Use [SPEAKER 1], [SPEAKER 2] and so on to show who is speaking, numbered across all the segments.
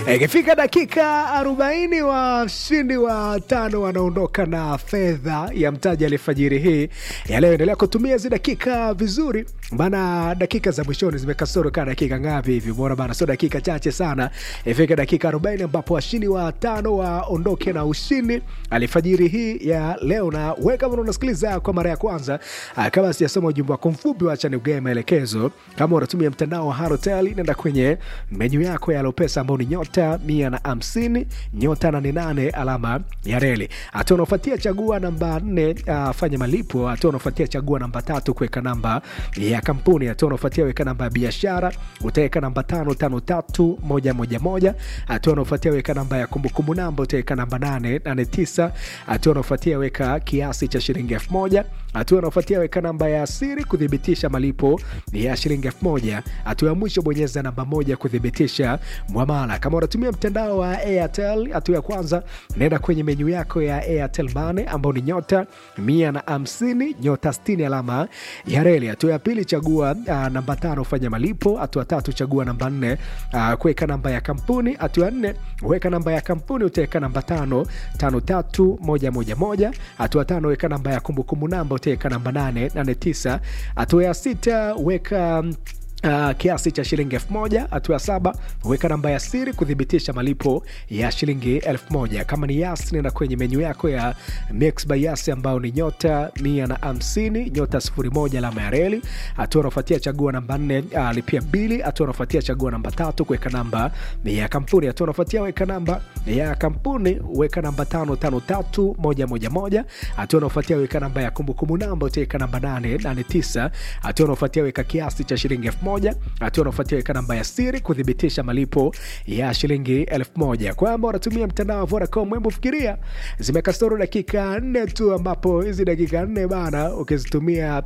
[SPEAKER 1] Ikifika dakika 40 washindi wa tano wanaondoka na fedha ya mtaji alifajiri hii ya leo. Endelea kutumia hizi dakika vizuri, maana dakika za mwishoni zimekasoro kaa dakika ngapi hivi, bora bana, sio dakika chache sana. Ifike dakika 40 ambapo washindi wa tano waondoke na ushindi alifajiri hii ya leo. Na wewe kama unasikiliza kwa mara ya kwanza, ah, kama sijasoma ujumbe wako mfupi, wacha nikugae maelekezo. Kama unatumia mtandao wa Halotel, nenda kwenye menyu yako ya Lopesa ambao ni nyota mia na hamsini nyota nane nane alama ya reli. Hatua unaofuatia chagua namba nne, uh, fanya malipo. Hatua unaofuatia chagua namba tatu, kuweka namba ya kampuni. Hatua unaofuatia weka namba ya biashara, utaweka namba tano tano tatu moja moja moja. Hatua unaofuatia weka namba ya kumbukumbu namba, utaweka namba nane nane tisa. Hatua unaofuatia weka kiasi cha shilingi elfu moja. Hatua unaofuatia weka namba ya siri kuthibitisha malipo ya shilingi elfu moja. Hatua ya mwisho bonyeza namba moja kuthibitisha mwamala. Kama unatumia mtandao wa Airtel, hatua ya kwanza naenda kwenye menyu yako ya Airtel Money ambao ni nyota mia na hamsini nyota sitini alama ya reli. Hatua ya pili chagua uh, namba tano fanya malipo. Hatua tatu chagua namba nne uh, kuweka namba ya kampuni. Hatua ya nne weka namba ya kampuni, utaweka namba tano tano tatu moja moja moja. Hatua tano weka namba ya kumbukumbu namba, utaweka namba nane nane tisa. Hatua ya sita weka Uh, kiasi cha shilingi elfu moja. Hatua ya saba weka namba ya siri kuthibitisha malipo ya shilingi elfu moja. Kama ni Yas, nenda kwenye menyu yako ya Mix by Yas ambayo ni nyota mia na hamsini nyota sifuri moja alama ya reli. Hatua unafuatia chagua namba nne, uh, lipia bili. Hatua unafuatia chagua namba tatu kuweka namba ya kampuni. Hatua unafuatia weka namba ya kampuni, weka namba tano tano tatu moja moja moja. Hatua unafuatia weka namba ya kumbukumbu namba, utaweka namba nane nane tisa. Hatua unafuatia weka kiasi cha shilingi elfu moja hatua unafuatia weka namba ya siri kuthibitisha malipo ya shilingi elfu moja. Kwamba unatumia mtandao wa Vodacom, hebu fikiria, zimekasoro dakika nne tu, ambapo hizi dakika nne bana, ukizitumia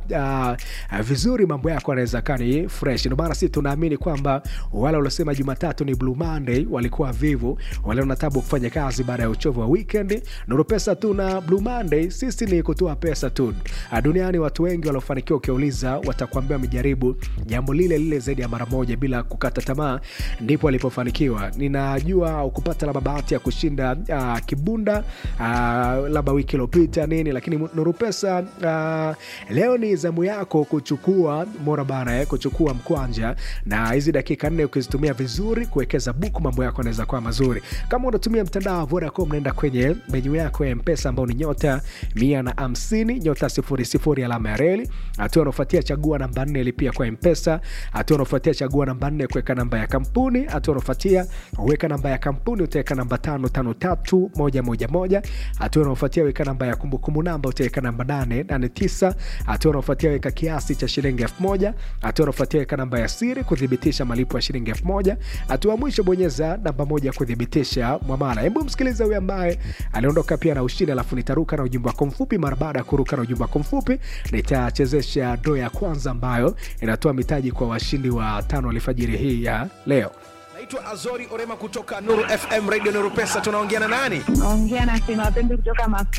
[SPEAKER 1] uh, vizuri, mambo yako anaweza kaa ni fresh. Ndio maana sisi tunaamini kwamba wale waliosema Jumatatu ni Blue Monday walikuwa vivu, wale wana tabu kufanya kazi baada ya uchovu wa weekend. Nuru pesa tu na Blue Monday, sisi ni kutoa pesa tu. Duniani watu wengi waliofanikiwa, ukiuliza watakwambia wamejaribu jambo lile lile zaidi ya mara moja bila kukata tamaa, ndipo alipofanikiwa. Ninajua ukupata labda bahati ya kushinda uh, kibunda uh, labda wiki iliyopita nini, lakini Nuru Pesa uh, leo ni zamu yako kuchukua mora bana eh, kuchukua mkwanja, na hizi dakika nne ukizitumia vizuri kuwekeza buku, mambo yako yanaweza kuwa mazuri. Kama unatumia mtandao wa Vodacom, naenda kwenye menyu yako ya Mpesa ambao ni nyota mia na hamsini nyota sifuri sifuri alama ya reli. Hatua unaofuatia chagua namba nne lipia kwa Mpesa hatua unaofuatia chagua namba nne kuweka namba ya kampuni. Hatua unaofuatia weka namba ya kampuni, utaweka namba tano tano tatu moja moja moja. Hatua unaofuatia weka namba ya kumbukumbu namba, utaweka namba nane nane tisa. Hatua unaofuatia weka kiasi cha shilingi elfu moja. Hatua unaofuatia weka namba ya siri kuthibitisha malipo ya shilingi elfu moja. Hatua mwisho bonyeza namba moja kuthibitisha mwamala. Hebu msikiliza huyu ambaye aliondoka pia na ushindi, alafu nitaruka na ujumbe wako mfupi. Mara baada ya kuruka na ujumbe wako mfupi, nitachezesha doo ya kwanza ambayo inatoa mitaji kwa washindi wa tano alfajiri hii ya leo.
[SPEAKER 2] Naitwa Azori Orema kutoka Nuru FM Radio Nuru Pesa. Tunaongea na nani?
[SPEAKER 3] Naongea na Sima Pembe kutoka Mafi.